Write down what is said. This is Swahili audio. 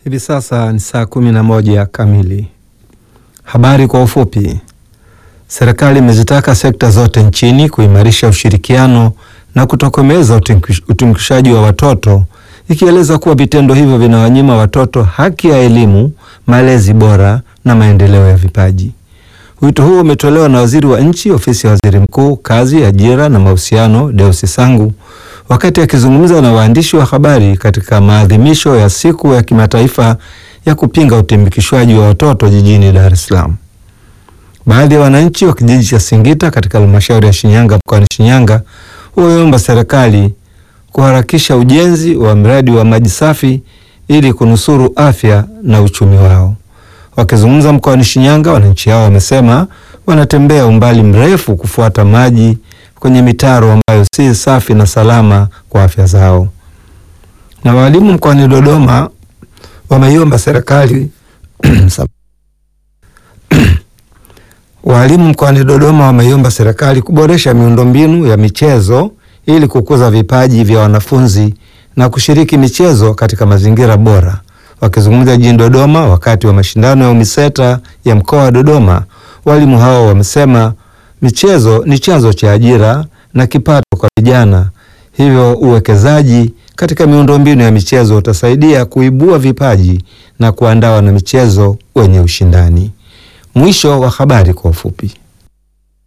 Hivi sasa ni saa kumi na moja kamili. Habari kwa ufupi. Serikali imezitaka sekta zote nchini kuimarisha ushirikiano na kutokomeza utumikishaji wa watoto, ikieleza kuwa vitendo hivyo vinawanyima watoto haki ya elimu, malezi bora na maendeleo ya vipaji. Wito huo umetolewa na waziri wa nchi ofisi ya waziri mkuu, kazi, ajira na mahusiano, Deusi Sangu wakati akizungumza na waandishi wa habari katika maadhimisho ya siku ya kimataifa ya kupinga utumikishwaji wa watoto jijini Dar es Salaam. Baadhi ya wananchi wa kijiji cha Singita katika halmashauri ya Shinyanga mkoani Shinyanga wameomba serikali kuharakisha ujenzi wa mradi wa maji safi ili kunusuru afya na uchumi wao. Wakizungumza mkoani Shinyanga, wananchi hao wamesema wanatembea umbali mrefu kufuata maji kwenye mitaro ambayo si safi na salama kwa afya zao. Na walimu mkoani Dodoma wameiomba serikali walimu mkoani Dodoma wameiomba serikali kuboresha miundombinu ya michezo ili kukuza vipaji vya wanafunzi na kushiriki michezo katika mazingira bora. Wakizungumza jijini Dodoma wakati wa mashindano ya UMISETA ya mkoa wa Dodoma, walimu hao wamesema michezo ni chanzo cha ajira na kipato kwa vijana, hivyo uwekezaji katika miundombinu ya michezo utasaidia kuibua vipaji na kuandaa wanamichezo wenye ushindani. Mwisho wa habari kwa ufupi.